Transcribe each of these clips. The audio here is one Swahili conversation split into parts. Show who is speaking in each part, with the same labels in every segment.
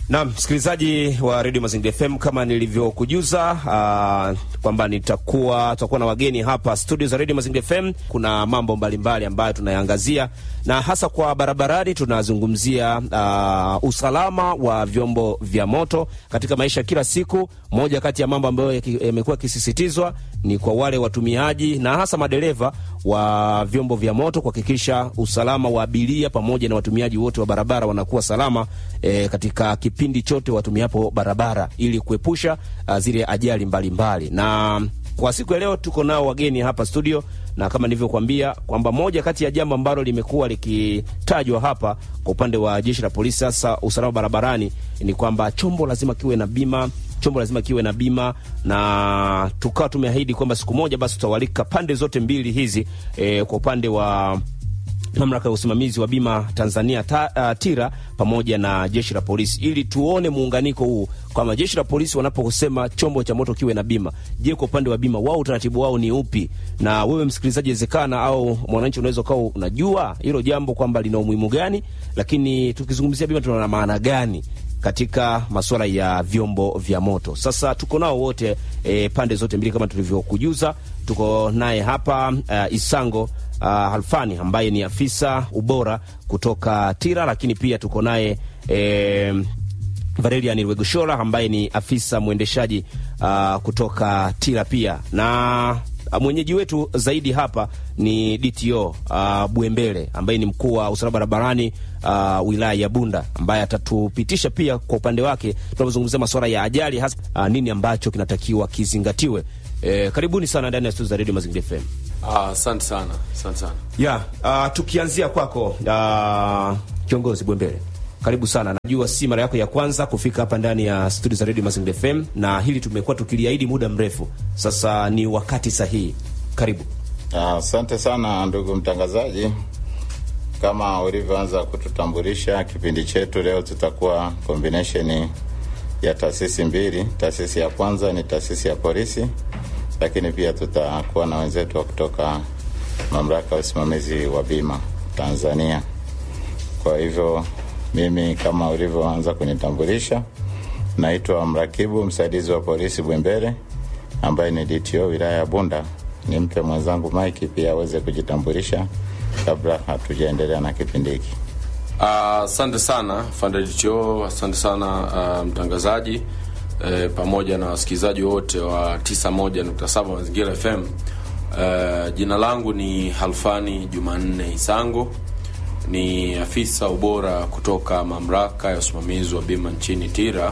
Speaker 1: Naam, msikilizaji wa Radio Mazingira FM, kama nilivyokujuza uh, kwamba nitakuwa tutakuwa na wageni hapa studio za Radio Mazingira FM. Kuna mambo mbalimbali ambayo tunayaangazia na hasa kwa barabarani, tunazungumzia uh, usalama wa vyombo vya moto katika maisha ya kila siku. Moja kati ya mambo ambayo yamekuwa yakisisitizwa ni kwa wale watumiaji na hasa madereva wa vyombo vya moto kuhakikisha usalama wa abiria pamoja na watumiaji wote wa barabara wanakuwa salama e, katika kipindi chote watumiapo barabara ili kuepusha uh, zile ajali mbalimbali mbali. Na kwa siku ya leo tuko nao wageni hapa studio, na kama nilivyokuambia kwamba moja kati ya jambo ambalo limekuwa likitajwa hapa kwa upande wa jeshi la polisi, sasa usalama barabarani, ni kwamba chombo lazima kiwe na bima chombo lazima kiwe na bima, na tukawa tumeahidi kwamba siku moja basi tutawalika pande zote mbili hizi e, kwa upande wa mamlaka ya usimamizi wa bima Tanzania ta, uh, TIRA pamoja na jeshi la polisi ili tuone muunganiko huu kwamba jeshi la polisi wanaposema chombo cha moto kiwe na bima, je, kwa upande wa bima wao utaratibu wao ni upi? Na wewe msikilizaji, wezekana au mwananchi unaweza ukawa unajua hilo jambo kwamba lina umuhimu gani, lakini tukizungumzia bima tuna maana gani katika masuala ya vyombo vya moto. Sasa tuko nao wote e, pande zote mbili kama tulivyokujuza. Tuko naye hapa uh, Isango uh, Halfani ambaye ni afisa ubora kutoka TIRA, lakini pia tuko naye e, Valerian Rwegoshora ambaye ni afisa mwendeshaji uh, kutoka TIRA pia na mwenyeji wetu zaidi hapa ni DTO uh, Bwembele ambaye ni mkuu wa usalama barabarani uh, wilaya ya Bunda ambaye atatupitisha pia kwa upande wake tunapozungumzia masuala ya ajali hasa uh, nini ambacho kinatakiwa kizingatiwe. Eh, karibuni sana ndani ya studio za Radio Mazingira FM.
Speaker 2: Asante uh, sana, asante sana.
Speaker 1: Yeah, uh, tukianzia kwako uh, kiongozi Bwembele karibu sana. Najua si mara yako ya kwanza kufika hapa ndani ya studio za Radio Mazingira FM, na hili tumekuwa tukiliahidi muda mrefu sasa, ni wakati sahihi. Karibu.
Speaker 3: Asante uh, sana ndugu mtangazaji, kama ulivyoanza kututambulisha kipindi chetu leo, tutakuwa combination ya taasisi mbili. Taasisi ya kwanza ni taasisi ya polisi, lakini pia tutakuwa na wenzetu wa kutoka mamlaka ya usimamizi wa bima Tanzania. Kwa hivyo mimi kama ulivyoanza kunitambulisha, naitwa mrakibu msaidizi wa polisi Bwembele, ambaye ni DTO wilaya ya Bunda. Nimpe mwenzangu Mike pia aweze kujitambulisha kabla hatujaendelea na kipindi hiki.
Speaker 2: Asante uh, sana Fanda DTO, asante sana uh, mtangazaji uh, pamoja na wasikilizaji wote wa 91.7 Mazingira FM. Uh, jina langu ni Halfani Jumanne Isango ni afisa ubora kutoka mamlaka ya usimamizi wa bima nchini TIRA,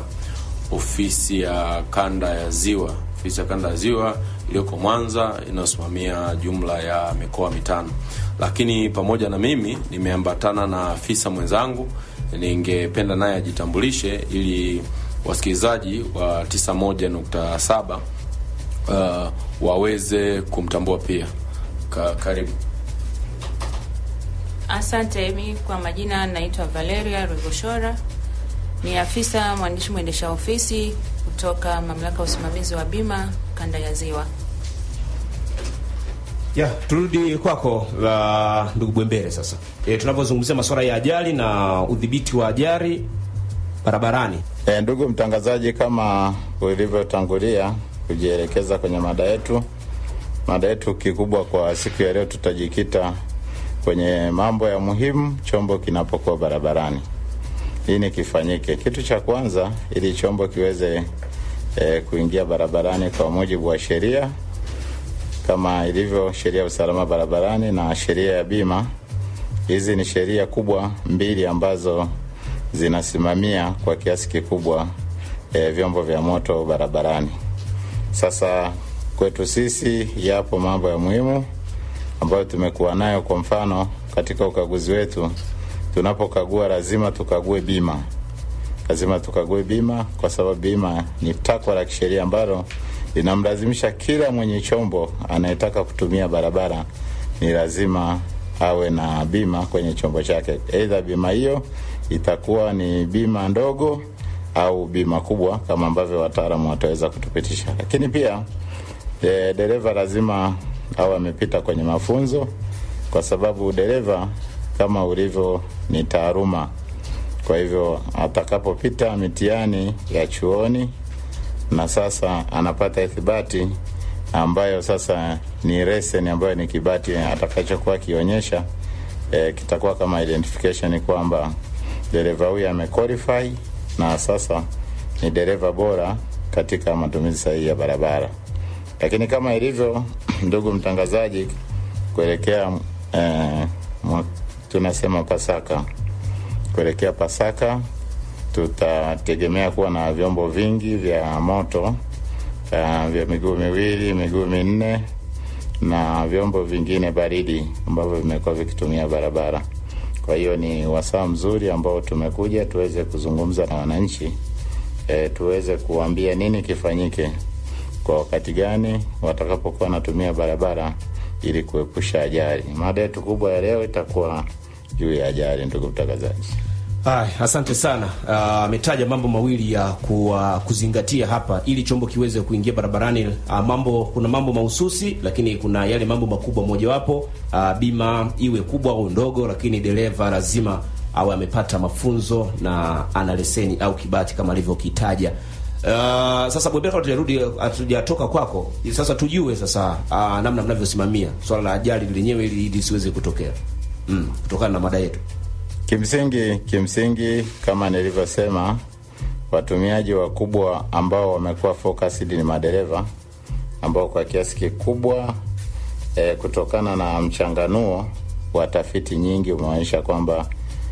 Speaker 2: ofisi ya kanda ya Ziwa. Ofisi ya kanda ya Ziwa iliyoko Mwanza inayosimamia jumla ya mikoa mitano, lakini pamoja na mimi nimeambatana na afisa mwenzangu. Ningependa naye ajitambulishe ili wasikilizaji wa 91.7 uh, waweze kumtambua pia. Ka, karibu.
Speaker 4: Asante. Mi kwa majina naitwa Valeria Rwegoshora, ni afisa mwandishi mwendesha ofisi kutoka mamlaka ya usimamizi wa bima kanda ya Ziwa.
Speaker 1: Ya, turudi kwako uh, ndugu Bwembele sasa. E, tunapozungumzia masuala ya ajali na udhibiti wa ajali barabarani.
Speaker 3: E, ndugu mtangazaji, kama ulivyotangulia kujielekeza kwenye mada yetu, mada yetu kikubwa kwa siku ya leo tutajikita kwenye mambo ya muhimu chombo kinapokuwa barabarani. Nini kifanyike? Kitu cha kwanza, ili chombo kiweze e, kuingia barabarani kwa mujibu wa sheria kama ilivyo sheria ya usalama barabarani na sheria ya bima. Hizi ni sheria kubwa mbili ambazo zinasimamia kwa kiasi kikubwa e, vyombo vya moto barabarani. Sasa kwetu sisi yapo mambo ya muhimu ambayo tumekuwa nayo. Kwa mfano, katika ukaguzi wetu tunapokagua, lazima tukague bima, lazima tukague bima, kwa sababu bima ni takwa la kisheria ambalo linamlazimisha kila mwenye chombo anayetaka kutumia barabara, ni lazima awe na bima kwenye chombo chake. Aidha, bima hiyo itakuwa ni bima ndogo au bima kubwa, kama ambavyo wataalamu wataweza kutupitisha. Lakini pia e, dereva lazima au amepita kwenye mafunzo, kwa sababu dereva kama ulivyo ni taaluma. Kwa hivyo atakapopita mitihani ya chuoni na sasa anapata ithibati ambayo sasa ni leseni ambayo ni kibati atakachokuwa akionyesha e, kitakuwa kama identification kwamba dereva huyu amequalify na sasa ni dereva bora katika matumizi sahihi ya barabara. Lakini kama ilivyo ndugu mtangazaji, kuelekea eh, mwa, tunasema Pasaka, kuelekea Pasaka tutategemea kuwa na vyombo vingi vya moto uh, vya miguu miwili, miguu minne na vyombo vingine baridi ambavyo vimekuwa vikitumia barabara. Kwa hiyo ni wasaa mzuri ambao tumekuja tuweze kuzungumza na wananchi e, tuweze kuambia nini kifanyike kwa wakati gani watakapokuwa wanatumia barabara ili kuepusha ajali. Mada yetu kubwa ya leo itakuwa juu ya ajali, ndugu mtangazaji.
Speaker 1: Ay, asante sana. Ametaja uh, mambo mawili ya ku, uh, kuzingatia hapa ili chombo kiweze kuingia barabarani. Uh, mambo kuna mambo mahususi, lakini kuna yale mambo makubwa. Mojawapo uh, bima iwe kubwa au ndogo, lakini dereva lazima awe amepata mafunzo na ana leseni au kibati kama alivyokitaja. Uh, sasa Bwebeka, tujarudi hatujatoka kwako, sasa tujue sasa uh, namna mnavyosimamia swala la ajali lenyewe ili lisiweze kutokea mm, kutokana na mada yetu.
Speaker 3: Kimsingi, kimsingi kama nilivyosema, watumiaji wakubwa ambao wamekuwa focused ni madereva ambao kwa kiasi kikubwa e, kutokana na mchanganuo wa tafiti nyingi umeonyesha kwamba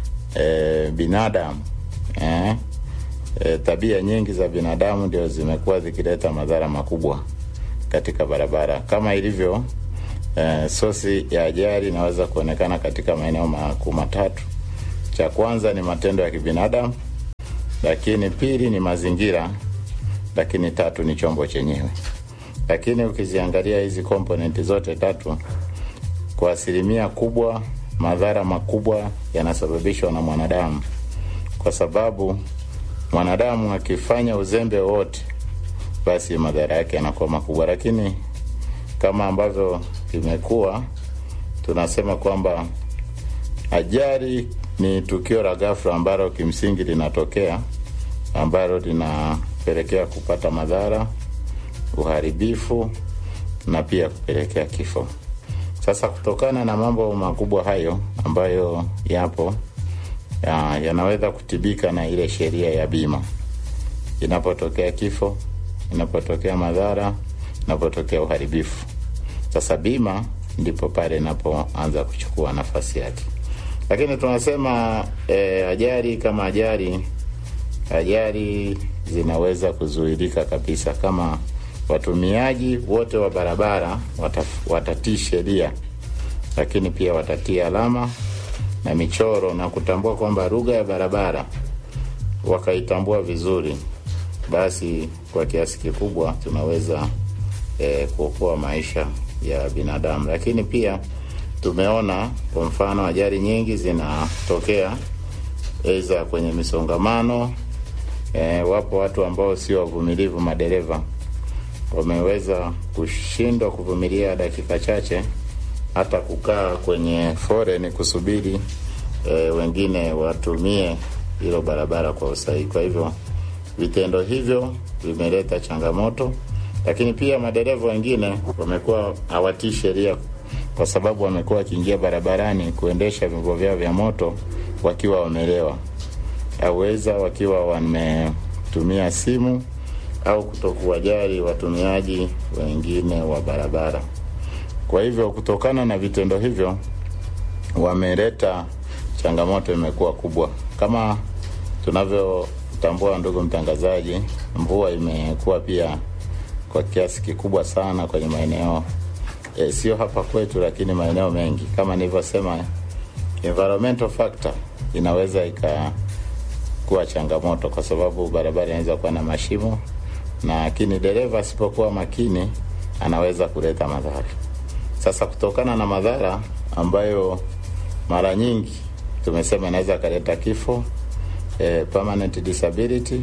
Speaker 3: e, binadamu e, e, tabia nyingi za binadamu ndio zimekuwa zikileta madhara makubwa katika barabara kama ilivyo e, sosi ya ajali inaweza kuonekana katika maeneo makuu matatu cha kwanza ni matendo ya kibinadamu, lakini pili ni mazingira, lakini tatu ni chombo chenyewe. Lakini ukiziangalia hizi komponenti zote tatu, kwa asilimia kubwa madhara makubwa yanasababishwa na mwanadamu, kwa sababu mwanadamu akifanya uzembe wote, basi madhara yake yanakuwa makubwa. Lakini kama ambavyo imekuwa tunasema kwamba ajali ni tukio la ghafla ambalo kimsingi linatokea ambalo linapelekea kupata madhara, uharibifu na pia kupelekea kifo. Sasa kutokana na mambo makubwa hayo ambayo yapo ya, yanaweza kutibika na ile sheria ya bima. Inapotokea kifo, inapotokea madhara, inapotokea uharibifu, sasa bima ndipo pale inapoanza kuchukua nafasi yake lakini tunasema e, ajali kama ajali ajali zinaweza kuzuilika kabisa kama watumiaji wote wa barabara watatii sheria, lakini pia watatii alama na michoro na kutambua kwamba lugha ya barabara wakaitambua vizuri, basi kwa kiasi kikubwa tunaweza e, kuokoa maisha ya binadamu, lakini pia tumeona kwa mfano ajali nyingi zinatokea aidha kwenye misongamano. E, wapo watu ambao sio wavumilivu, madereva wameweza kushindwa kuvumilia dakika chache, hata kukaa kwenye foreni kusubiri e, wengine watumie hilo barabara kwa usahihi. Kwa hivyo vitendo hivyo vimeleta changamoto, lakini pia madereva wengine wamekuwa hawatii sheria kwa sababu wamekuwa wakiingia barabarani kuendesha vyombo vyao vya moto wakiwa wamelewa, auweza wakiwa wametumia simu au kutokuwajali watumiaji wengine wa barabara. Kwa hivyo, kutokana na vitendo hivyo, wameleta changamoto, imekuwa kubwa. Kama tunavyotambua, ndugu mtangazaji, mvua imekuwa pia kwa kiasi kikubwa sana kwenye maeneo E, sio hapa kwetu, lakini maeneo mengi kama nilivyosema, environmental factor inaweza ikakuwa changamoto, kwa sababu barabara inaweza kuwa na mashimo, na lakini dereva asipokuwa makini anaweza kuleta madhara. Sasa kutokana na madhara ambayo mara nyingi tumesema inaweza kaleta kifo, e, permanent disability,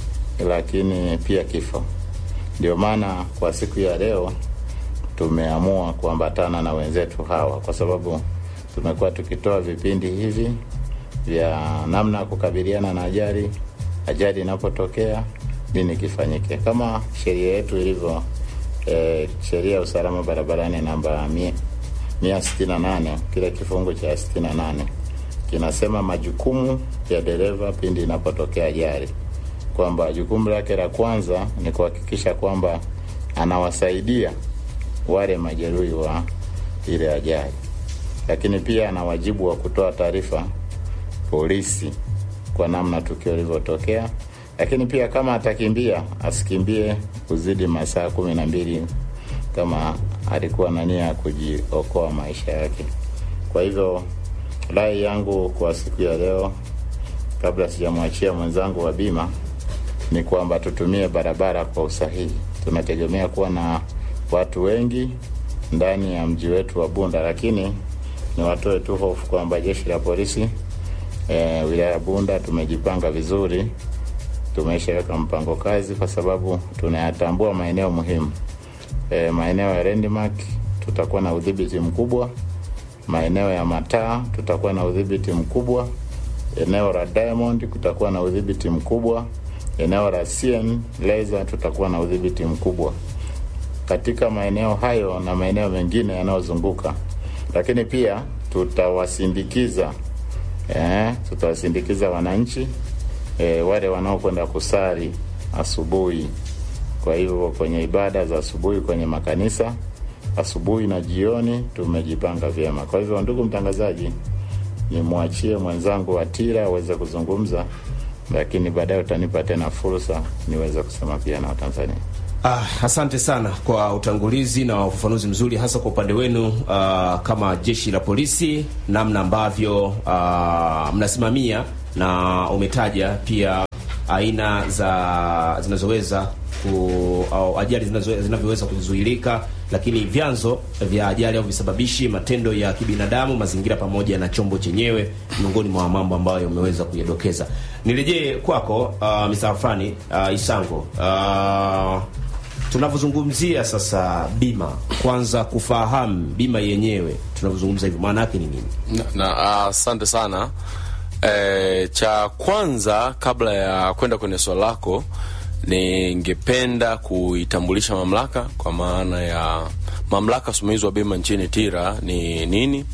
Speaker 3: lakini pia kifo, ndio maana kwa siku ya leo tumeamua kuambatana na wenzetu hawa kwa sababu tumekuwa tukitoa vipindi hivi vya namna ya kukabiliana na ajali, ajali inapotokea nini kifanyike, kama sheria yetu ilivyo eh, sheria ya usalama barabarani namba mia, mia sitini na nane kile kifungu cha sitini na nane kinasema majukumu ya dereva pindi inapotokea ajali, kwamba jukumu lake la kwanza ni kuhakikisha kwamba anawasaidia wale majeruhi wa ile ajali, lakini pia ana wajibu wa kutoa taarifa polisi kwa namna tukio lilivyotokea, lakini pia kama atakimbia asikimbie kuzidi masaa kumi na mbili kama alikuwa na nia ya kujiokoa maisha yake. Kwa hivyo rai yangu kwa siku ya leo, kabla sijamwachia mwenzangu wa bima, ni kwamba tutumie barabara kwa usahihi. Tunategemea kuwa na watu wengi ndani ya mji wetu wa Bunda, lakini ni watoe tu hofu kwamba jeshi la polisi e, wilaya ya Bunda tumejipanga vizuri, tumeshaweka mpango kazi, kwa sababu tunayatambua maeneo muhimu. E, maeneo ya landmark tutakuwa na udhibiti mkubwa, maeneo ya mataa tutakuwa na udhibiti mkubwa, eneo la Diamond kutakuwa na udhibiti mkubwa, eneo la CN laser tutakuwa na udhibiti mkubwa katika maeneo hayo na maeneo mengine yanayozunguka, lakini pia tutawasindikiza eh, tutawasindikiza wananchi eh, wale wanaokwenda kusali asubuhi. Kwa hivyo kwenye ibada za asubuhi kwenye makanisa asubuhi na jioni tumejipanga vyema. Kwa hivyo, ndugu mtangazaji, nimwachie mwenzangu Atira aweze kuzungumza, lakini baadaye utanipa tena fursa niweze kusema pia na Watanzania.
Speaker 1: Ah, asante sana kwa utangulizi na ufafanuzi mzuri hasa kwa upande wenu ah, kama jeshi la polisi, namna ambavyo ah, mnasimamia na umetaja pia aina za zinazoweza ku, au ajali zinazo- zinavyoweza kuzuilika, lakini vyanzo vya ajali au visababishi, matendo ya kibinadamu, mazingira pamoja na chombo chenyewe, miongoni mwa mambo ambayo umeweza kuyadokeza. Nirejee kwako uh, Mr. Afrani uh, Isango uh, tunavyozungumzia sasa bima, kwanza kufahamu bima yenyewe tunavyozungumza hivyo maana yake ni nini?
Speaker 2: na na, asante sana e, cha kwanza kabla ya kwenda kwenye swali lako ningependa kuitambulisha mamlaka kwa maana ya mamlaka usimamizi wa bima nchini tira ni nini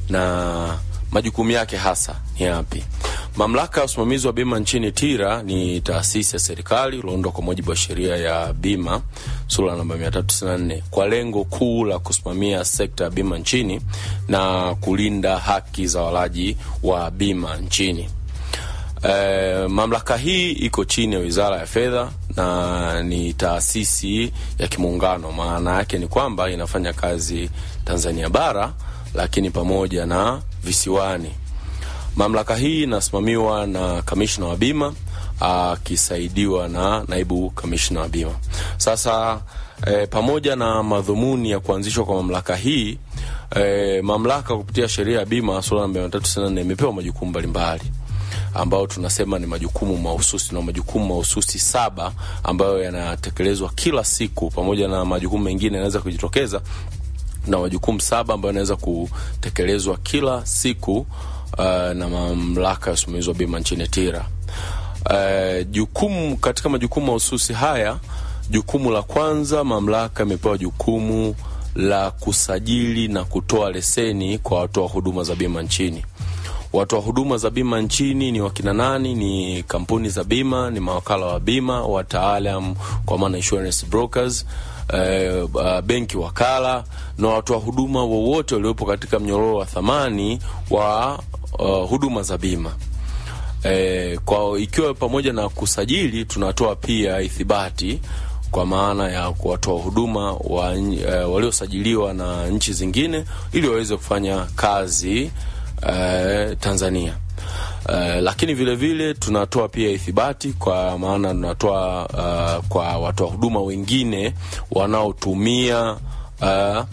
Speaker 2: na majukumu yake hasa ni yapi mamlaka ya usimamizi wa bima nchini tira ni taasisi ya serikali ulioundwa kwa mujibu wa sheria ya bima sura namba 394 kwa lengo kuu la kusimamia sekta ya bima nchini na kulinda haki za walaji wa bima nchini Eh, mamlaka hii iko chini ya Wizara ya Fedha na ni taasisi ya kimuungano. Maana yake ni kwamba inafanya kazi Tanzania bara, lakini pamoja na visiwani. Mamlaka hii inasimamiwa na kamishna wa bima akisaidiwa na naibu kamishna wa bima. Sasa eh, pamoja na madhumuni ya kuanzishwa kwa mamlaka hii eh, mamlaka kupitia sheria ya bima sura namba 394 imepewa majukumu mbalimbali ambao tunasema ni majukumu mahususi na majukumu mahususi saba ambayo yanatekelezwa kila siku, pamoja na majukumu mengine yanaweza kujitokeza na majukumu saba ambayo yanaweza kutekelezwa kila siku uh, na mamlaka ya usimamizi wa bima nchini TIRA. Uh, jukumu katika majukumu mahususi haya, jukumu la kwanza, mamlaka imepewa jukumu la kusajili na kutoa leseni kwa watoa huduma za bima nchini. Watoa huduma za bima nchini ni wakina nani? Ni kampuni za bima, ni mawakala wa bima, wataalam kwa maana insurance brokers, eh, uh, benki wakala na watoa huduma wowote waliopo katika mnyororo wa thamani wa uh, huduma za bima. E, kwa ikiwa pamoja na kusajili tunatoa pia ithibati kwa maana ya kuwatoa huduma wa, e, waliosajiliwa na nchi zingine ili waweze kufanya kazi e, Tanzania. E, lakini vile vile tunatoa pia ithibati kwa maana tunatoa uh, kwa watoa huduma wengine wanaotumia uh,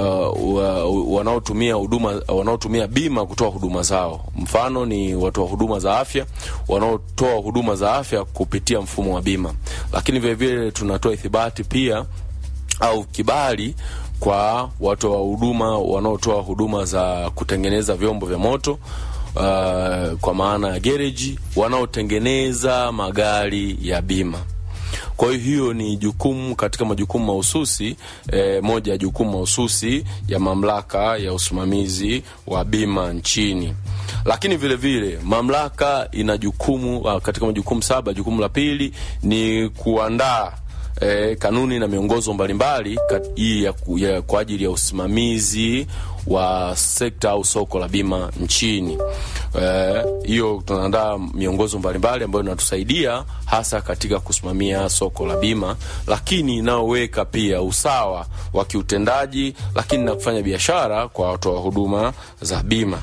Speaker 2: uh, wanaotumia huduma wanaotumia bima kutoa huduma zao. Mfano ni watoa huduma za afya wanaotoa huduma za afya kupitia mfumo wa bima, lakini vile vile tunatoa ithibati pia au kibali kwa watoa huduma wanaotoa huduma za kutengeneza vyombo vya moto uh, kwa maana ya gereji wanaotengeneza magari ya bima. Kwa hiyo hiyo ni jukumu katika majukumu mahususi eh, moja ya jukumu mahususi ya mamlaka ya usimamizi wa bima nchini. Lakini vile vile mamlaka ina jukumu uh, katika majukumu saba, jukumu la pili ni kuandaa eh, kanuni na miongozo mbalimbali kat- hii ya, ku- ya, kwa ajili ya usimamizi wa sekta au soko la bima nchini. Eh, Hiyo tunaandaa miongozo mbalimbali ambayo inatusaidia hasa katika kusimamia soko la bima, lakini inayoweka pia usawa wa kiutendaji, lakini na kufanya biashara kwa watoa huduma za bima.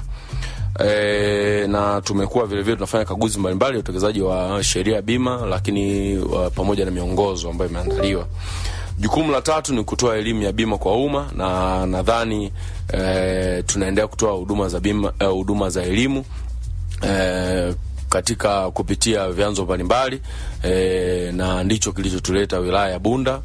Speaker 2: E, na tumekuwa vile vile tunafanya kaguzi mbalimbali ya utekelezaji wa sheria ya bima, lakini uh, pamoja na miongozo ambayo imeandaliwa. Jukumu la tatu ni kutoa elimu ya bima kwa umma, na nadhani e, tunaendelea kutoa huduma za bima eh, huduma za elimu e, katika kupitia vyanzo mbalimbali e, na ndicho kilichotuleta wilaya ya Bunda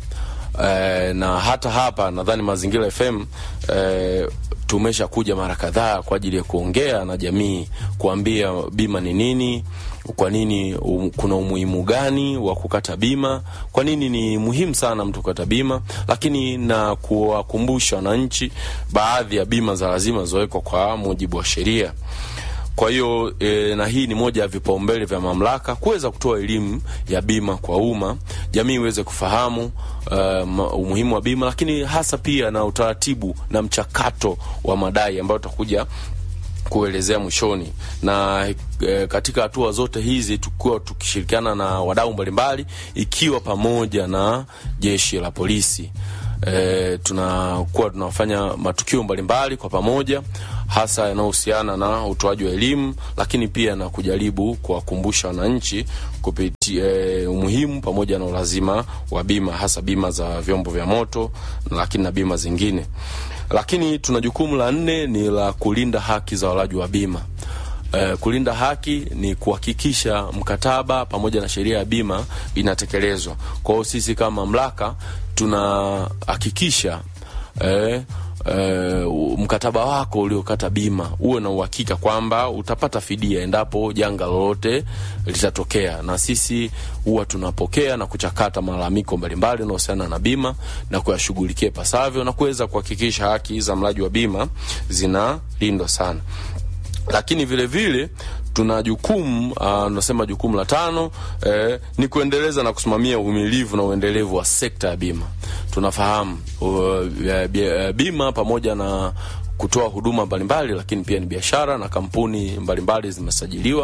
Speaker 2: e, na hata hapa nadhani Mazingira FM e, tumesha kuja mara kadhaa kwa ajili ya kuongea na jamii, kuambia bima ni nini, kwa nini um, kuna umuhimu gani wa kukata bima, kwa nini ni muhimu sana mtu kukata bima, lakini na kuwakumbusha wananchi baadhi ya bima za lazima zilizowekwa kwa mujibu wa sheria. Kwa hiyo e, na hii ni moja ya vipaumbele vya mamlaka kuweza kutoa elimu ya bima kwa umma, jamii iweze kufahamu uh, umuhimu wa bima, lakini hasa pia na utaratibu na mchakato wa madai ambayo utakuja kuelezea mwishoni na e, katika hatua zote hizi tukiwa tukishirikiana na wadau mbalimbali ikiwa pamoja na jeshi la polisi e, tunakuwa tunafanya matukio mbalimbali kwa pamoja hasa yanayohusiana na utoaji wa elimu lakini pia na kujaribu kuwakumbusha wananchi kupitia e, umuhimu pamoja na ulazima wa bima hasa bima za vyombo vya moto lakini na bima zingine lakini tuna jukumu la nne ni la kulinda haki za walaji wa bima. Uh, kulinda haki ni kuhakikisha mkataba pamoja na sheria ya bima inatekelezwa. Kwa hiyo sisi kama mamlaka tunahakikisha eh, eh, mkataba wako uliokata bima uwe na uhakika kwamba utapata fidia endapo janga lolote litatokea, na sisi huwa tunapokea na kuchakata malalamiko mbalimbali yanayohusiana na bima na kuyashughulikia ipasavyo na kuweza kuhakikisha haki za mlaji wa bima zinalindwa sana lakini vile vile tuna jukumu tunasema jukumu la tano eh, ni kuendeleza na kusimamia umilivu na uendelevu wa sekta ya bima. Tunafahamu uh, bima pamoja na kutoa huduma mbalimbali, lakini pia ni biashara na kampuni mbalimbali zimesajiliwa.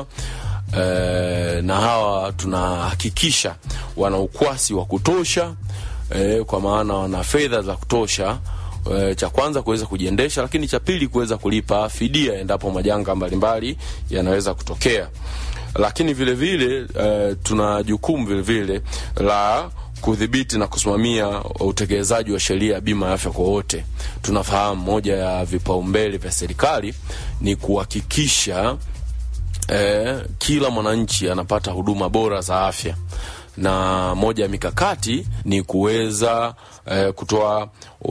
Speaker 2: Eh, na hawa tunahakikisha wana ukwasi wa kutosha eh, kwa maana wana fedha za kutosha E, cha kwanza kuweza kujiendesha, lakini cha pili kuweza kulipa fidia endapo majanga mbalimbali yanaweza kutokea. Lakini vile vile e, tuna jukumu vile vile la kudhibiti na kusimamia utekelezaji wa sheria ya bima ya afya kwa wote. Tunafahamu moja ya vipaumbele vya serikali ni kuhakikisha e, kila mwananchi anapata huduma bora za afya na moja ya mikakati ni kuweza eh, kutoa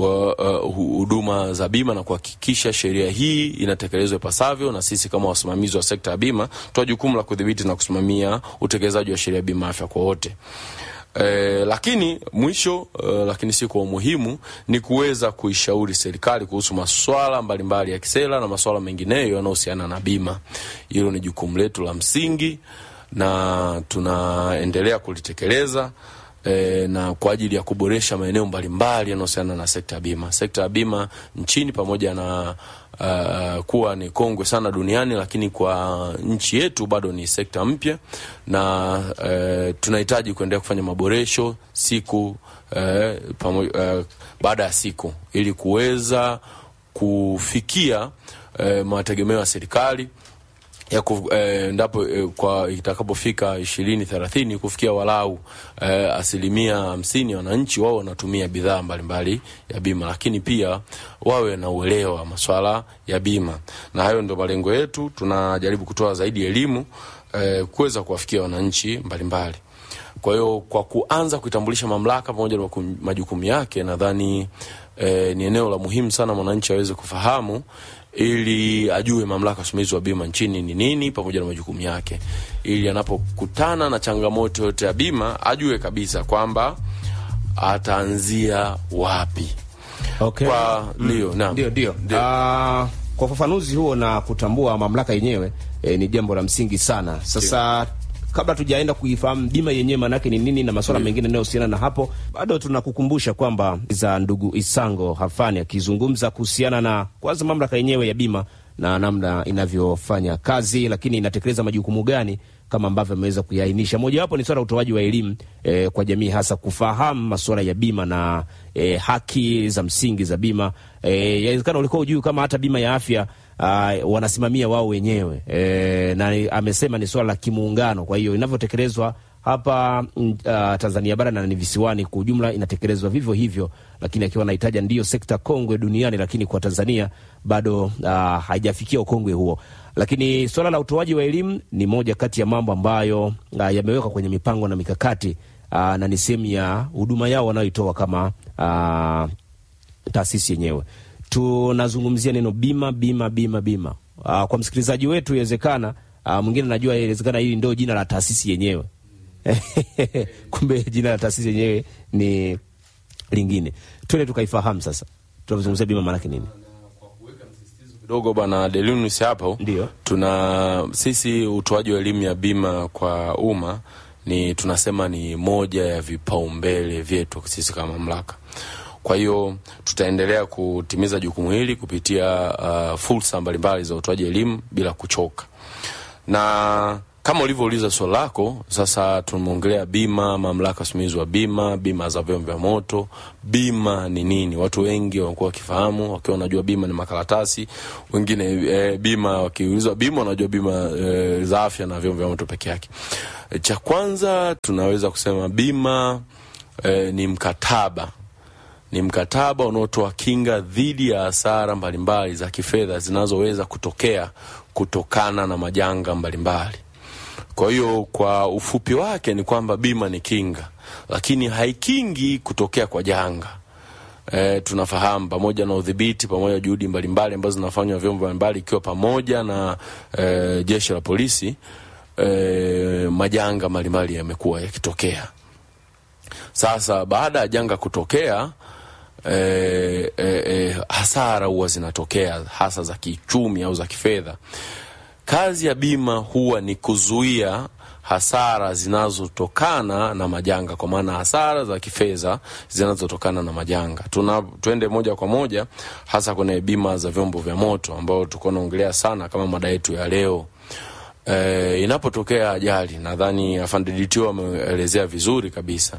Speaker 2: huduma uh, za bima na kuhakikisha sheria hii inatekelezwa ipasavyo, na sisi kama wasimamizi wa sekta ya bima toa jukumu la kudhibiti na kusimamia utekelezaji wa sheria ya bima afya kwa wote. Eh, lakini mwisho eh, lakini si kwa umuhimu ni kuweza kuishauri serikali kuhusu masuala mbalimbali ya kisera na masuala mengineyo yanayohusiana na bima. Hilo ni jukumu letu la msingi na tunaendelea kulitekeleza e, na kwa ajili ya kuboresha maeneo mbalimbali yanayohusiana na sekta ya bima. Sekta ya bima nchini pamoja na uh, kuwa ni kongwe sana duniani, lakini kwa nchi yetu bado ni sekta mpya na uh, tunahitaji kuendelea kufanya maboresho siku uh, pamo, uh, baada ya siku ili kuweza kufikia uh, mategemeo ya serikali ya ku, eh, ndapo eh, kwa itakapofika ishirini thelathini kufikia walau eh, asilimia hamsini ya wananchi wao wanatumia bidhaa mbalimbali ya bima, lakini pia wawe na uelewa wa maswala ya bima, na hayo ndio malengo yetu. Tunajaribu kutoa zaidi elimu eh, kuweza kuwafikia wananchi mbalimbali. Kwa hiyo kwa kuanza kuitambulisha mamlaka pamoja na majukumu yake, nadhani eh, ni eneo la muhimu sana mwananchi aweze kufahamu ili ajue mamlaka usimamizi wa bima nchini ni nini pamoja na majukumu yake, ili anapokutana na changamoto yote ya bima ajue kabisa kwamba ataanzia wapi.
Speaker 1: Okay.
Speaker 2: Kwa ndio, naam.
Speaker 1: Ndio, ndio. Ah, kwa ufafanuzi huo na kutambua mamlaka yenyewe eh, ni jambo la msingi sana. Sasa kabla tujaenda kuifahamu bima yenyewe maanake ni nini na masuala mengine yanayohusiana na hapo, bado tunakukumbusha kwamba za ndugu Isango Hafani akizungumza kuhusiana na kwanza mamlaka yenyewe ya bima na namna inavyofanya kazi, lakini inatekeleza majukumu gani kama ambavyo ameweza kuyaainisha. Mojawapo ni swala la utoaji wa elimu eh, kwa jamii, hasa kufahamu masuala ya bima na eh, haki za msingi za bima. Eh, yawezekana ulikuwa ujui kama hata bima ya afya uh, wanasimamia wao wenyewe eh, na amesema ni swala la kimuungano. Kwa hiyo inavyotekelezwa hapa mm, uh, Tanzania bara na ni visiwani kwa ujumla inatekelezwa vivyo hivyo, lakini akiwa anahitaja ndiyo sekta kongwe duniani, lakini kwa Tanzania bado uh, haijafikia ukongwe huo. Lakini swala la utoaji wa elimu ni moja kati ya mambo ambayo uh, yamewekwa kwenye mipango na mikakati uh, na ni sehemu ya huduma yao wanayoitoa kama uh, taasisi yenyewe. Tunazungumzia neno bima, bima, bima, bima. Uh, kwa msikilizaji wetu inawezekana uh, mwingine najua inawezekana hili ndio jina la taasisi yenyewe kumbe jina la taasisi yenyewe ni lingine. Twende tukaifahamu sasa, tunavyozungumzia bima maanake nini?
Speaker 2: kidogo bwana Delinus hapo
Speaker 1: Ndio.
Speaker 2: tuna sisi utoaji wa elimu ya bima kwa umma ni tunasema ni moja ya vipaumbele vyetu sisi kama mamlaka. Kwa hiyo tutaendelea kutimiza jukumu hili kupitia uh, fursa mbalimbali za utoaji elimu bila kuchoka na kama ulivyouliza swali lako, sasa tumeongelea bima, mamlaka usimamizi wa bima, bima za vyombo vya moto. Bima ni nini? Watu wengi wamekuwa wakifahamu, wakiwa wanajua bima ni makaratasi. Wengine e, bima wakiulizwa bima wanajua bima e, za afya na vyombo vya moto peke yake. E, cha kwanza tunaweza kusema bima e, ni mkataba ni mkataba unaotoa kinga dhidi ya hasara mbalimbali za kifedha zinazoweza kutokea kutokana na majanga mbalimbali. Kwa hiyo kwa ufupi wake ni kwamba bima ni kinga, lakini haikingi kutokea kwa janga. E, tunafahamu pamoja na udhibiti pamoja na juhudi mbalimbali ambazo zinafanywa vyombo mbalimbali ikiwa pamoja na e, jeshi la polisi e, majanga mbalimbali yamekuwa yakitokea. Sasa baada ya janga kutokea e, e, e, hasara huwa zinatokea hasa za kiuchumi au za kifedha. Kazi ya bima huwa ni kuzuia hasara zinazotokana na majanga, kwa maana hasara za kifedha zinazotokana na majanga. Tuna tuende moja kwa moja hasa kwenye bima za vyombo vya moto ambao tuko naongelea sana kama mada yetu ya leo. E, inapotokea ajali, nadhani afande DTO ameelezea vizuri kabisa.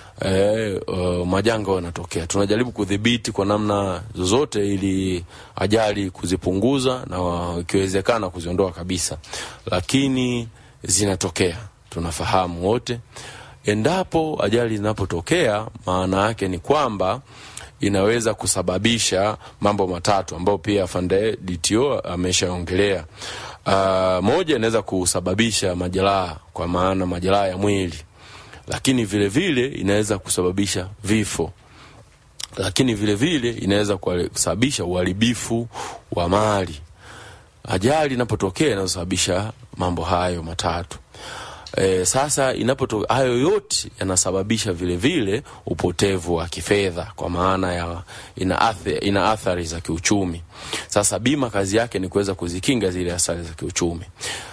Speaker 2: E, uh, majanga yanatokea, tunajaribu kudhibiti kwa namna zozote ili ajali kuzipunguza na ikiwezekana kuziondoa kabisa, lakini zinatokea, tunafahamu wote. Endapo ajali zinapotokea, maana yake ni kwamba inaweza kusababisha mambo matatu ambayo pia afande DTO ameshaongelea. Uh, moja inaweza kusababisha majeraha, kwa maana majeraha ya mwili lakini vile vile inaweza kusababisha vifo, lakini vile vile inaweza kusababisha uharibifu wa mali. Ajali inapotokea inasababisha mambo hayo matatu. E, sasa inapotokea hayo yote yanasababisha vile vile upotevu wa kifedha, kwa maana ya ina athari, ina athari za kiuchumi. Sasa bima kazi yake ni kuweza kuzikinga zile athari za kiuchumi,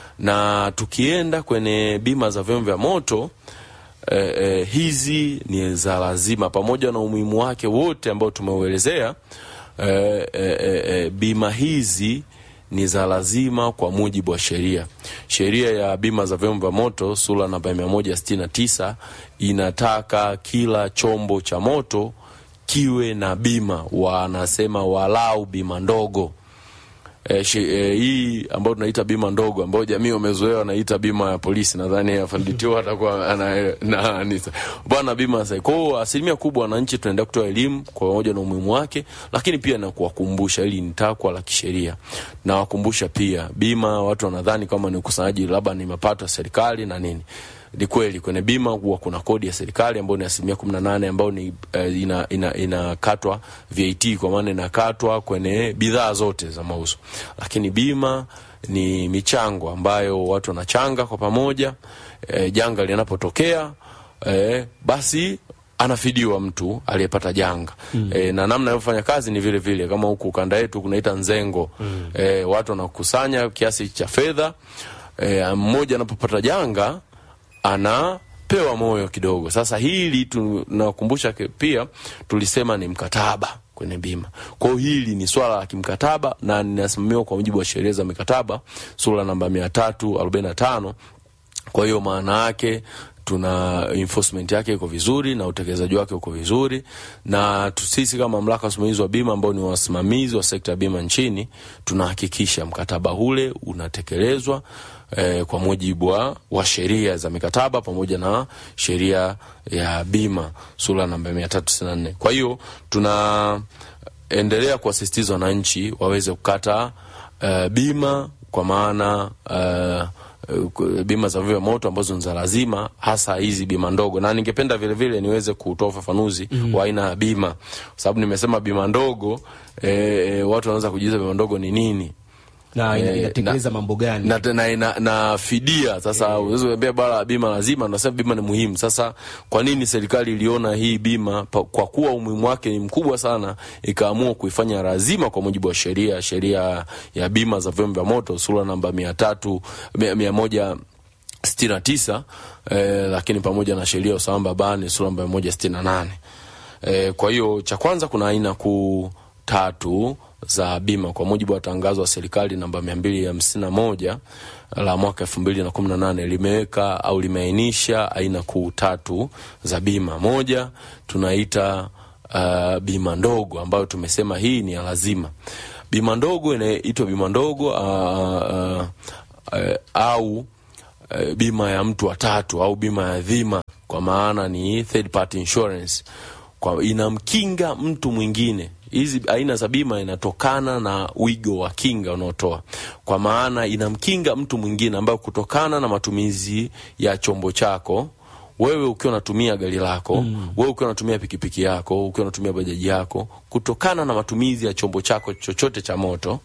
Speaker 2: na tukienda kwenye bima za vyombo vya moto Eh, eh, hizi ni za lazima pamoja na umuhimu wake wote ambao tumeuelezea. Eh, eh, eh, bima hizi ni za lazima kwa mujibu wa sheria. Sheria ya bima za vyombo vya moto sura namba mia moja sitini na tisa inataka kila chombo cha moto kiwe na bima, wanasema walau bima ndogo. E, shi, e, hii ambayo tunaita bima ndogo ambayo jamii wamezoea wanaita bima ya polisi. Nadhani afanditio atakuwa ana na nisa bwana bima sasa. Kwa hiyo asilimia kubwa wananchi tunaendelea kutoa elimu kwa pamoja na umuhimu wake, lakini pia na kuwakumbusha, ili ni takwa la kisheria, na wakumbusha pia bima. Watu wanadhani kama ni ukusanyaji labda ni mapato ya serikali na nini ni kweli kwenye bima huwa kuna kodi ya serikali ambayo ni asilimia kumi na nane ambayo ni eh, ina, ina, inakatwa VAT kwa maana inakatwa kwenye bidhaa zote za mauzo, lakini bima ni michango ambayo watu wanachanga kwa pamoja eh, janga linapotokea eh, basi anafidiwa mtu aliyepata janga mm. E, na namna inavyofanya kazi ni vile vile kama huku ukanda yetu kunaita nzengo mm. E, watu wanakusanya kiasi cha fedha e, mmoja anapopata janga anapewa moyo kidogo. Sasa hili tunakumbusha pia, tulisema ni mkataba kwenye bima. Kwa hiyo hili ni swala la kimkataba na linasimamiwa kwa mujibu wa sheria za mikataba sura namba mia tatu arobaini na tano. Kwa hiyo maana yake tuna enforcement yake iko vizuri na utekelezaji wake uko vizuri, na sisi kama mamlaka ya usimamizi wa bima ambao ni wasimamizi wa sekta ya bima nchini tunahakikisha mkataba ule unatekelezwa eh, kwa mujibu wa, wa sheria za mikataba pamoja na sheria ya bima sura namba mia tatu tisini na nne. Kwa hiyo tunaendelea kuwasisitiza wananchi waweze kukata uh, bima kwa maana uh, bima za vya moto ambazo ni za lazima, hasa hizi bima ndogo, na ningependa vile vile niweze kutoa ufafanuzi mm. wa aina ya bima, kwa sababu nimesema bima ndogo e, e, watu wanaweza kujiuliza bima ndogo ni nini
Speaker 1: na ina-
Speaker 2: Eh,
Speaker 1: inatekeleza
Speaker 2: na-
Speaker 1: mambo gani?
Speaker 2: na, na, na, na fidia sasa unaweza kuambia bara bima lazima nasema bima ni muhimu sasa kwa nini serikali iliona hii bima pa, kwa kuwa umuhimu wake ni mkubwa sana ikaamua kuifanya lazima kwa mujibu wa sheria sheria ya bima za vyombo vya moto sura namba mia tatu mia, mia moja sitini na tisa eh, lakini pamoja na sheria ya usalama barabarani sura namba mia moja sitini na nane eh, kwa hiyo cha kwanza kuna aina kuu tatu za bima kwa mujibu wa tangazo la serikali namba mia mbili hamsini na moja la mwaka elfu mbili na kumi na nane limeweka au limeainisha aina kuu tatu za bima. Moja tunaita uh, bima ndogo ambayo tumesema hii ni ya lazima. Bima ndogo inaitwa bima ndogo uh, uh, uh, au eh, bima ya mtu wa tatu au bima ya dhima kwa maana ni third party insurance kwa inamkinga mtu mwingine hizi aina za bima inatokana na wigo wa kinga unaotoa kwa maana inamkinga mtu mwingine ambayo kutokana na matumizi ya chombo chako wewe ukiwa unatumia gari lako mm. wewe ukiwa unatumia pikipiki yako ukiwa unatumia bajaji yako kutokana na matumizi ya chombo chako chochote cha moto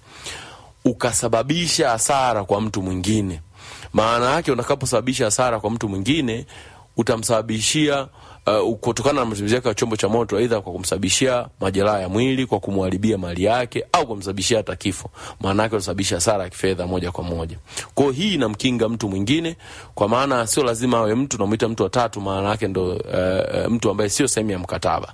Speaker 2: ukasababisha hasara kwa mtu mwingine maana yake utakaposababisha hasara kwa mtu mwingine utamsababishia uh, kutokana na matumizi yake ya chombo cha moto aidha kwa kumsababishia majeraha ya mwili kwa kumharibia mali yake au kumsababishia hata kifo maana yake utasababisha hasara ya kifedha moja kwa moja kwa hiyo hii inamkinga mtu mwingine kwa maana sio lazima awe mtu namwita mtu wa tatu maana yake ndo uh, uh, mtu ambaye sio sehemu ya mkataba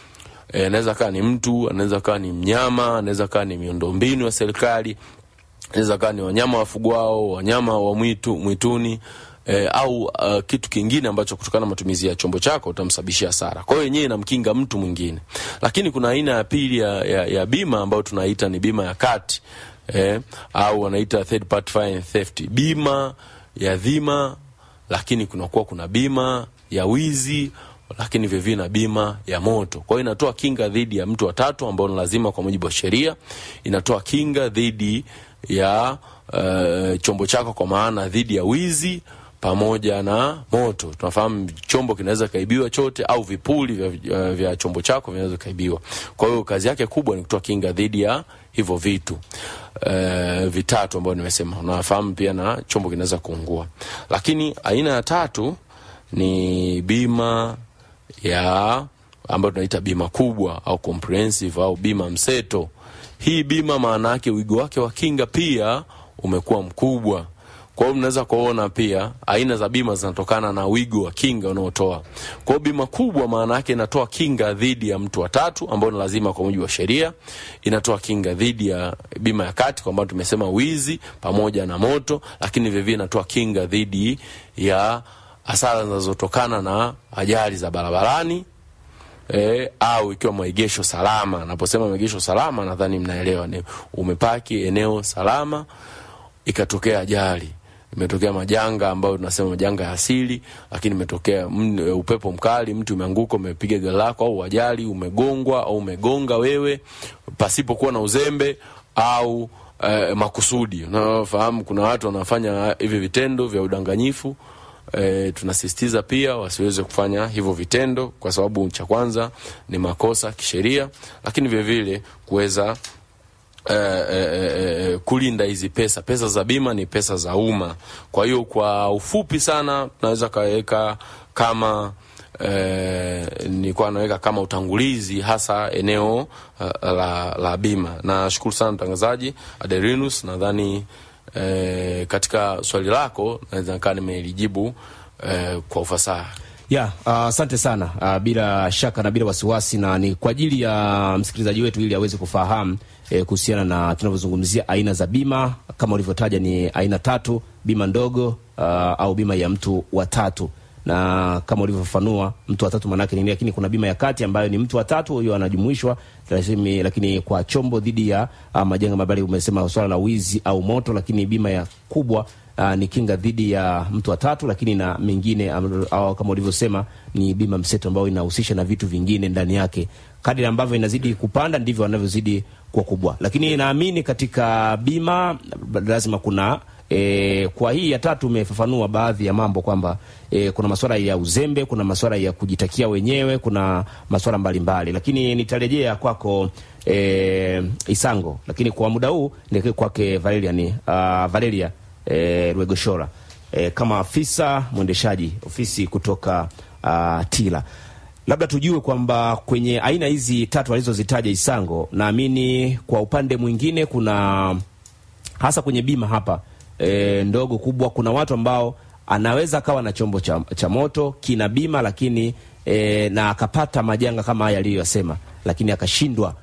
Speaker 2: Eh, anaweza kaa ni mtu anaweza kaa ni mnyama anaweza kaa ni miundombinu ya serikali inaweza kaa ni wanyama wafugwao wanyama wa mwitu, mwituni eh, au uh, kitu kingine ambacho kutokana na matumizi ya chombo chako utamsababishia hasara kwa hiyo yenyewe inamkinga mtu mwingine lakini kuna aina ya pili ya, ya, ya bima ambayo tunaita ni bima ya kati eh, au wanaita third party fire and theft bima ya dhima lakini kunakuwa kuna bima ya wizi lakini vilevile na bima ya moto. Kwa hiyo inatoa kinga dhidi ya mtu wa tatu ambao ni lazima kwa mujibu wa sheria. Inatoa kinga dhidi ya uh, chombo chako kwa maana dhidi ya wizi pamoja na moto. Tunafahamu chombo kinaweza kaibiwa chote au vipuli vya, vya, vya chombo chako vinaweza kaibiwa. Kwa hiyo kazi yake kubwa ni kutoa kinga dhidi ya hivyo vitu uh, vitatu ambavyo nimesema. Unafahamu pia na chombo kinaweza kuungua. Lakini aina ya tatu ni bima ya ambayo tunaita bima kubwa au comprehensive au bima mseto. Hii bima maana yake wigo wake wa kinga pia umekuwa mkubwa. Kwa hiyo mnaweza kuona pia aina za bima zinatokana na wigo wa kinga unaotoa. Kwa hiyo bima kubwa maana yake inatoa kinga dhidi ya mtu wa tatu ambao ni lazima kwa mujibu wa sheria. Inatoa kinga dhidi ya bima ya kati kwa tumesema wizi pamoja na moto, lakini vilevile inatoa kinga dhidi ya hasara zinazotokana na ajali za barabarani e, au ikiwa maegesho salama. Naposema maegesho salama, nadhani mnaelewa, ni umepaki eneo salama, ikatokea ajali, imetokea majanga ambayo tunasema majanga ya asili, lakini imetokea mm, upepo mkali, mtu umeanguka, umepiga gari lako, au ajali, umegongwa au umegonga wewe pasipokuwa na uzembe au eh, makusudi. Unafahamu kuna watu wanafanya hivi vitendo vya udanganyifu e, tunasisitiza pia wasiweze kufanya hivyo vitendo, kwa sababu cha kwanza ni makosa kisheria, lakini vilevile kuweza eh, eh, eh, kulinda hizi pesa. Pesa za bima ni pesa za umma. Kwa hiyo kwa ufupi sana tunaweza kaweka kama eh, nilikuwa naweka kama utangulizi hasa eneo uh, la, la bima. Nashukuru sana mtangazaji Aderinus, nadhani eh, katika swali lako naweza nikaa nimelijibu eh, kwa ufasaha.
Speaker 1: ya asante sana uh, bila shaka na bila wasiwasi, na ni kwa ajili ya msikilizaji wetu ili aweze kufahamu eh, kuhusiana na tunavyozungumzia aina za bima. Kama ulivyotaja ni aina tatu: bima ndogo uh, au bima ya mtu wa tatu, na kama ulivyofafanua mtu wa tatu maanake nini, lakini kuna bima ya kati ambayo ni mtu wa tatu, huyo anajumuishwa lakini, lakini kwa chombo dhidi ya uh, majanga mabali, umesema swala la wizi au moto, lakini bima ya kubwa uh, ni kinga dhidi ya mtu wa tatu, lakini na mengine um, au kama ulivyosema ni bima mseto ambayo inahusisha na vitu vingine ndani yake. Kadri ambavyo inazidi kupanda ndivyo wanavyozidi kuwa kubwa, lakini naamini katika bima lazima kuna E, kwa hii ya tatu umefafanua baadhi ya mambo kwamba e, kuna masuala ya uzembe, kuna masuala ya kujitakia wenyewe, kuna masuala mbalimbali, lakini nitarejea kwako e, Isango, lakini kwa muda huu nielekee kwake Valeria, ni, uh, Valeria e, Rwegoshora e, kama afisa mwendeshaji ofisi kutoka uh, TILA, labda tujue kwamba kwenye aina hizi tatu alizozitaja Isango, naamini kwa upande mwingine kuna hasa kwenye bima hapa e, ndogo kubwa, kuna watu ambao anaweza akawa na chombo cha, cha moto kina bima lakini e, na akapata majanga kama haya aliyoyasema, lakini akashindwa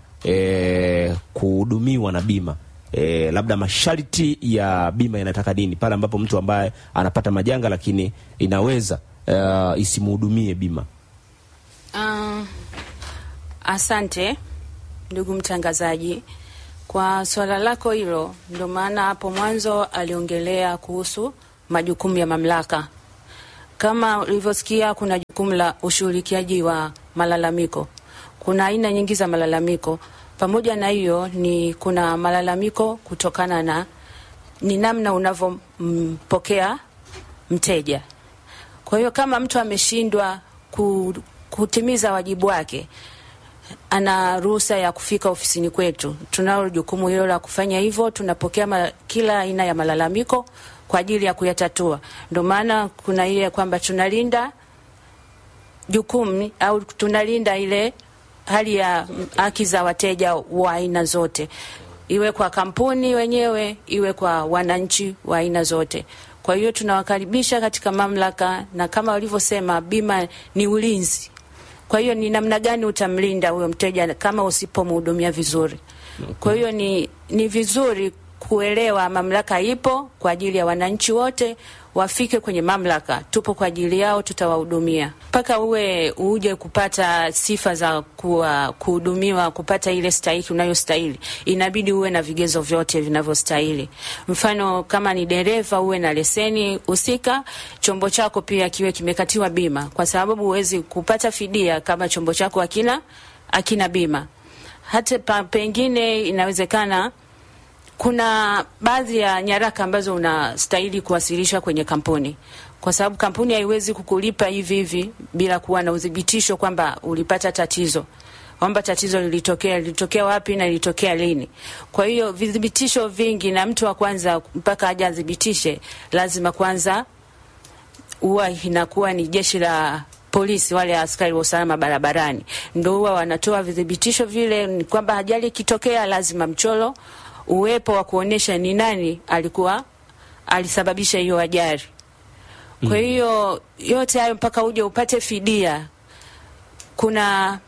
Speaker 1: e, kuhudumiwa na bima e, labda masharti ya bima yanataka nini pale ambapo mtu ambaye anapata majanga lakini inaweza e, isimhudumie bima.
Speaker 4: Uh, asante ndugu mtangazaji kwa swala lako hilo. Ndio maana hapo mwanzo aliongelea kuhusu majukumu ya mamlaka. Kama ulivyosikia, kuna jukumu la ushughulikiaji wa malalamiko. Kuna aina nyingi za malalamiko. Pamoja na hiyo, ni kuna malalamiko kutokana na ni namna unavyompokea mteja. Kwa hiyo kama mtu ameshindwa ku, kutimiza wajibu wake ana ruhusa ya kufika ofisini kwetu. Tunalo jukumu hilo la kufanya hivyo. Tunapokea ma, kila aina ya malalamiko kwa ajili ya kuyatatua. Ndio maana kuna ile kwamba tunalinda jukumu au tunalinda ile hali ya haki za wateja wa aina zote, iwe kwa kampuni wenyewe, iwe kwa wananchi wa aina zote. Kwa hiyo tunawakaribisha katika mamlaka, na kama walivyosema, bima ni ulinzi kwa hiyo ni namna gani utamlinda huyo mteja kama usipomhudumia vizuri? Kwa hiyo ni, ni vizuri kuelewa mamlaka ipo kwa ajili ya wananchi wote, wafike kwenye mamlaka, tupo kwa ajili yao, tutawahudumia mpaka uwe uje kupata sifa za kuwa kuhudumiwa, kupata ile stahiki unayostahili, inabidi uwe na vigezo vyote vinavyostahili. Mfano, kama ni dereva, uwe na leseni husika, chombo chako pia kiwe kimekatiwa bima, kwa sababu huwezi kupata fidia kama chombo chako hakina hakina bima. Hata pa, pengine inawezekana kuna baadhi ya nyaraka ambazo unastahili kuwasilisha kwenye kampuni, kwa sababu kampuni haiwezi kukulipa hivi hivi bila kuwa na udhibitisho kwamba ulipata tatizo, kwamba tatizo lilitokea, lilitokea wapi na lilitokea lini. Kwa hiyo vidhibitisho vingi, na mtu wa kwanza mpaka aje adhibitishe, lazima kwanza huwa inakuwa ni jeshi la polisi wale askari wa usalama barabarani ndio huwa wanatoa vidhibitisho vile, ni kwamba ajali ikitokea lazima mchoro uwepo wa kuonyesha ni nani alikuwa alisababisha hiyo ajali. Kwa hiyo yote hayo mpaka uje upate fidia, kuna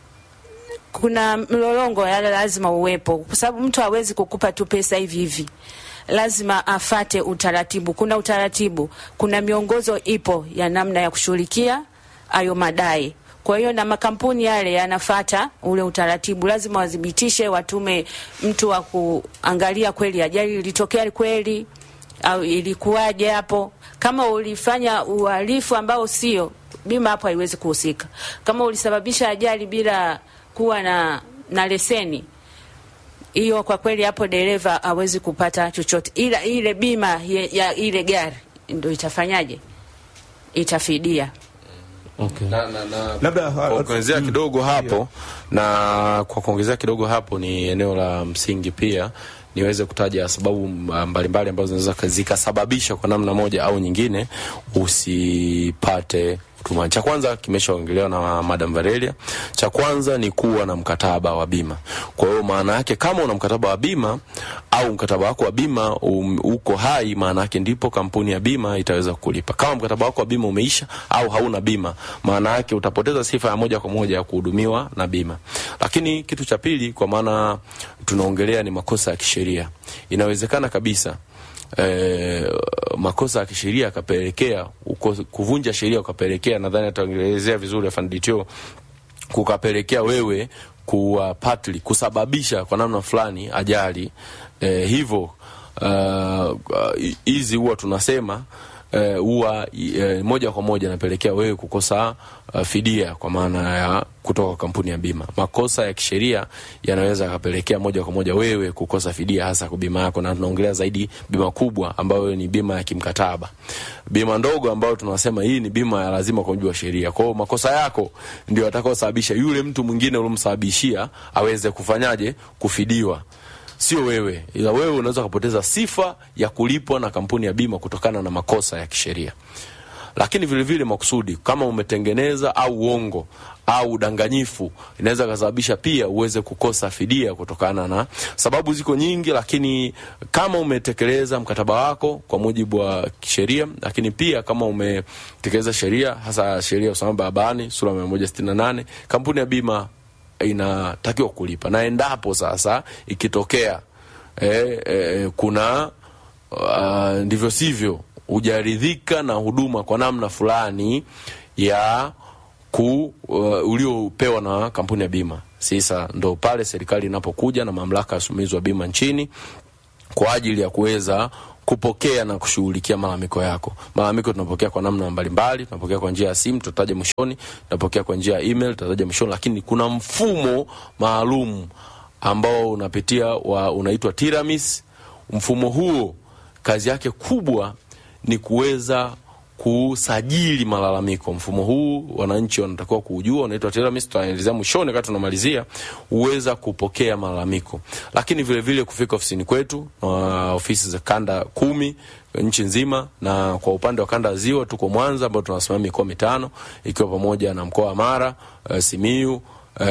Speaker 4: kuna mlolongo yale lazima uwepo, kwa sababu mtu hawezi kukupa tu pesa hivi hivi, lazima afate utaratibu. Kuna utaratibu, kuna miongozo ipo ya namna ya kushughulikia hayo madai. Kwa hiyo na makampuni yale yanafata ule utaratibu, lazima wathibitishe, watume mtu wa kuangalia kweli ajali ilitokea kweli au ilikuwaje hapo. Kama ulifanya uhalifu ambao sio, bima hapo haiwezi kuhusika. Kama ulisababisha ajali bila kuwa na, na leseni hiyo, kwa kweli hapo dereva hawezi kupata chochote, ila ile bima ya, ya ile gari ndio itafanyaje itafidia.
Speaker 1: Okay.
Speaker 2: na, na, na,
Speaker 1: Labda,
Speaker 2: kwa
Speaker 1: uh,
Speaker 2: kuongezea kidogo hapo na kwa kuongezea kidogo hapo ni eneo la msingi pia niweze kutaja sababu mbalimbali ambazo zinaweza zikasababisha kwa namna moja au nyingine usipate huduma. Cha kwanza kimeshaongelewa na Madam Varelia. Cha kwanza ni kuwa na mkataba wa bima. Kwa hiyo maana yake kama una mkataba wa bima au mkataba wako wa bima um, uko hai, maana yake ndipo kampuni ya bima itaweza kulipa. Kama mkataba wako wa bima umeisha au hauna bima, maana yake utapoteza sifa ya moja kwa moja ya kuhudumiwa na bima. Lakini kitu cha pili, kwa maana tunaongelea ni makosa ya kisheria, inawezekana kabisa eh, makosa ya kisheria akapelekea kuvunja sheria ukapelekea, nadhani ataongelezea vizuri afande DTO, kukapelekea wewe kuwa partly kusababisha kwa namna fulani ajali eh, hivyo hizi uh, uh, huwa tunasema huwa uh, uh, moja kwa moja napelekea wewe kukosa uh, fidia kwa maana ya kutoka kampuni ya bima. Makosa ya kisheria yanaweza yakapelekea moja kwa moja wewe kukosa fidia, hasa kwa bima yako, na tunaongelea zaidi bima kubwa ambayo ni bima ya kimkataba. Bima ndogo ambayo tunasema hii ni bima ya lazima kwa mujibu wa sheria. Kwa hiyo makosa yako ndio atakaosababisha yule mtu mwingine uliomsababishia aweze kufanyaje, kufidiwa sio wewe, ila wewe unaweza kupoteza sifa ya kulipwa na kampuni ya bima kutokana na makosa ya kisheria. Lakini vile vile makusudi, kama umetengeneza au uongo au udanganyifu, inaweza kusababisha pia uweze kukosa fidia kutokana na sababu ziko nyingi, lakini kama umetekeleza mkataba wako kwa mujibu wa sheria, lakini pia kama umetekeleza sheria, hasa sheria ya usalama barabarani sura 168 kampuni ya bima inatakiwa kulipa, na endapo sasa ikitokea eh, eh, kuna uh, ndivyo sivyo hujaridhika na huduma kwa namna fulani ya ku uh, uliopewa na kampuni ya bima, sasa ndo pale serikali inapokuja na mamlaka ya usimamizi wa bima nchini kwa ajili ya kuweza kupokea na kushughulikia malalamiko yako. Malalamiko tunapokea kwa namna mbalimbali, tunapokea kwa njia ya simu, tutataja mwishoni, tunapokea kwa njia ya email, tutataja mwishoni, lakini kuna mfumo maalum ambao unapitia wa unaitwa Tiramis. Mfumo huo kazi yake kubwa ni kuweza kusajili malalamiko. Mfumo huu wananchi wanatakiwa kuujua, unaitwa Teramis, tutaelezea mwishoni wakati tunamalizia, uweza kupokea malalamiko, lakini vile vile kufika ofisini kwetu na ofisi za kanda kumi nchi nzima, na kwa upande wa kanda ya Ziwa tuko Mwanza ambao tunasimamia mikoa mitano ikiwa pamoja na mkoa wa Mara, uh, Simiu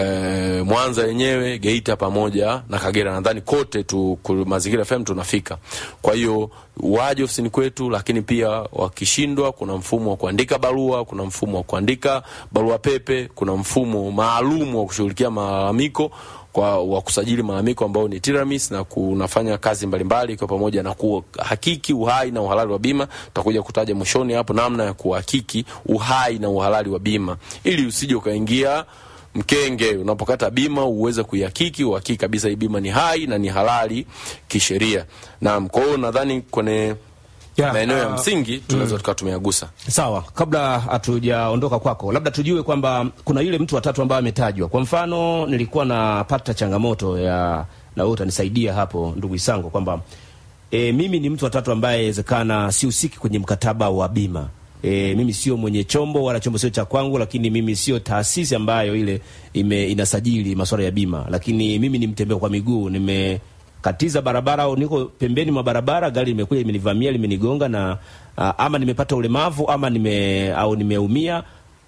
Speaker 2: E, Mwanza yenyewe Geita pamoja na Kagera, nadhani kote tu Mazingira FM tunafika. Kwa hiyo waje ofisini kwetu, lakini pia wakishindwa, kuna mfumo wa kuandika barua, kuna mfumo wa kuandika barua pepe, kuna mfumo maalum wa kushughulikia malalamiko kwa wa kusajili malalamiko ambao ni Tiramis na kunafanya kazi mbalimbali kwa pamoja na kuhakiki uhai na uhalali wa bima. Tutakuja kutaja mwishoni hapo namna ya kuhakiki uhai na uhalali wa bima ili usije ukaingia mkenge unapokata bima uweze kuihakiki, uhakiki kabisa hii bima ni hai na ni halali kisheria. Naam, kwa hiyo nadhani kwenye
Speaker 1: Yeah,
Speaker 2: maeneo ya
Speaker 1: uh,
Speaker 2: msingi tunaweza tukawa tumeyagusa.
Speaker 1: Sawa, kabla hatujaondoka kwako, labda tujue kwamba kuna yule mtu watatu ambaye ametajwa. Kwa mfano, nilikuwa napata changamoto ya na wewe utanisaidia hapo, ndugu Isango, kwamba e, mimi ni mtu watatu ambaye inawezekana sihusiki kwenye mkataba wa bima. E, mimi sio mwenye chombo wala chombo sio cha kwangu, lakini mimi sio taasisi ambayo ile ime, inasajili masuala ya bima, lakini mimi ni mtembea kwa miguu, nimekatiza barabara au niko pembeni mwa barabara, gari limekuja limenivamia limenigonga na uh, ama nimepata ulemavu ama nime au nimeumia,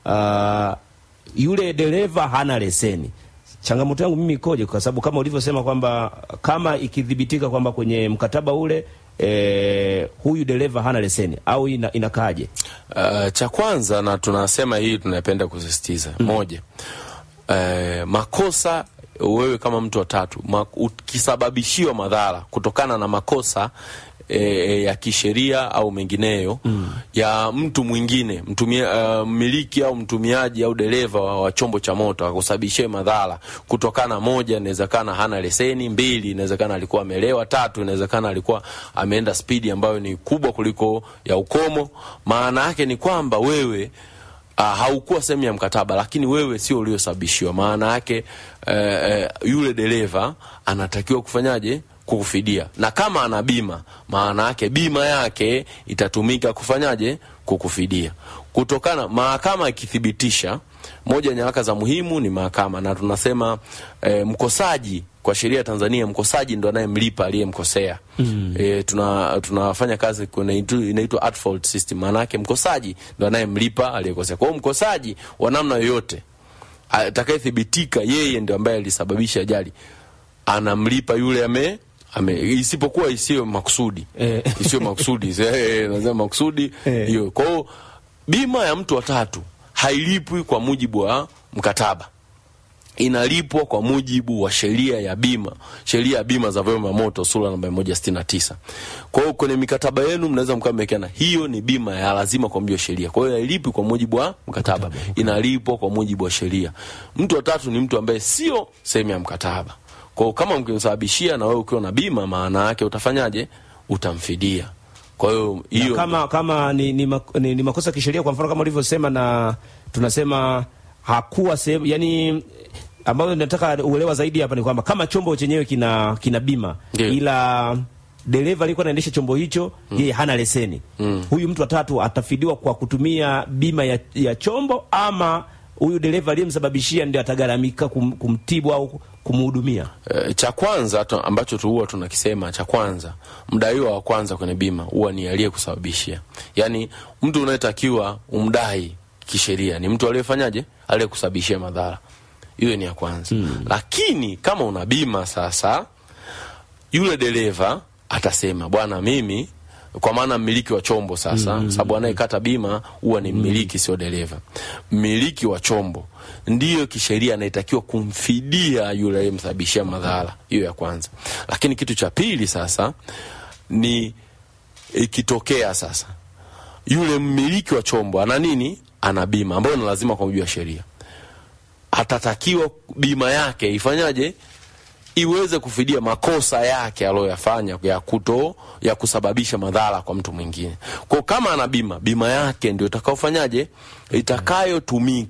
Speaker 1: uh, yule dereva hana leseni. Changamoto yangu mimi ikoje? Kwa sababu kama ulivyosema kwamba kama ikidhibitika kwamba kwenye mkataba ule eh, huyu dereva hana leseni au ina, inakaaje?
Speaker 2: Uh, cha kwanza na tunasema hii tunapenda kusisitiza mm. Moja, uh, makosa wewe kama mtu wa tatu ma, ukisababishiwa madhara kutokana na makosa E, ya kisheria au mengineyo mm. ya mtu mwingine mtumia, uh, mmiliki au mtumiaji au dereva wa, wa chombo cha moto akusababishia madhara kutokana, moja, inawezekana hana leseni; mbili, inawezekana alikuwa amelewa; tatu, inawezekana alikuwa ameenda spidi ambayo ni kubwa kuliko ya ukomo. Maana yake ni kwamba wewe Uh, haukuwa sehemu ya mkataba, lakini wewe sio uliosababishiwa. Maana yake uh, uh, yule dereva anatakiwa kufanyaje? Kukufidia, na kama ana bima, maana yake bima yake itatumika kufanyaje? Kukufidia. kutokana mahakama ikithibitisha moja ya nyaraka za muhimu ni mahakama na tunasema eh, mkosaji kwa sheria ya Tanzania mkosaji ndo anayemlipa aliyemkosea. mm. E, tuna tunafanya kazi kuna itu- inaitwa at fault system, maana yake mkosaji ndo anayemlipa aliyekosea. Kwa hiyo mkosaji wa namna yoyote atakayethibitika yeye ndio ambaye alisababisha ajali anamlipa yule ame ame isipokuwa isiyo makusudi
Speaker 1: Eh.
Speaker 2: isiyo makusudi eh, nasema makusudi
Speaker 1: Eh.
Speaker 2: hiyo. Kwa hiyo bima ya mtu wa tatu hailipwi kwa mujibu wa mkataba inalipwa kwa mujibu wa sheria ya bima, sheria ya bima za vyombo vya moto sura namba 169. Kwa hiyo kwenye mikataba yenu mnaweza mkawa mmewekeana hiyo ni bima ya lazima kwa mujibu wa sheria. Kwa hiyo hailipwi kwa mujibu wa mkataba, inalipwa kwa mujibu wa sheria. Mtu wa tatu ni mtu ambaye sio sehemu ya mkataba. Kwa hiyo kama mkimsababishia na wewe ukiwa na bima, maana yake utafanyaje? Utamfidia. Kwa hiyo
Speaker 1: Na
Speaker 2: hiyo
Speaker 1: kama kama ni, ni, mak- ni, ni makosa ya kisheria kwa mfano kama ulivyosema na tunasema hakuwa sehemu yani ambayo nataka uelewa zaidi hapa ni kwamba kama chombo chenyewe kina kina bima
Speaker 2: Ndio.
Speaker 1: ila dereva alikuwa anaendesha chombo hicho yeye hana leseni huyu mtu watatu atafidiwa kwa kutumia bima ya, ya chombo ama huyu dereva aliyemsababishia ndio atagharamika kum, kumtibu au kumhudumia
Speaker 2: Eh, cha kwanza tu, ambacho tu huwa tunakisema cha kwanza, mdaiwa wa kwanza kwenye bima huwa ni aliyekusababishia. Yaani mtu unayetakiwa umdai kisheria ni mtu aliyefanyaje, aliyekusababishia madhara. Hiyo ni ya kwanza. Lakini kama una bima sasa, yule dereva atasema bwana, mimi kwa maana mmiliki wa chombo sasa, mm, sababu anayekata bima huwa ni mmiliki, sio dereva. Mmiliki wa chombo ndiyo kisheria anayetakiwa kumfidia yule aliyemsababishia madhara. Hiyo ya kwanza. Lakini kitu cha pili sasa ni ikitokea sasa yule mmiliki wa chombo ana nini, ana bima ambayo ni lazima kwa mujibu wa sheria, atatakiwa bima yake ifanyaje iweze kufidia makosa yake aliyoyafanya ya kuto ya kusababisha madhara kwa mtu mwingine. Kwa kama ana bima, bima yake ndio itakaofanyaje, itakayotumika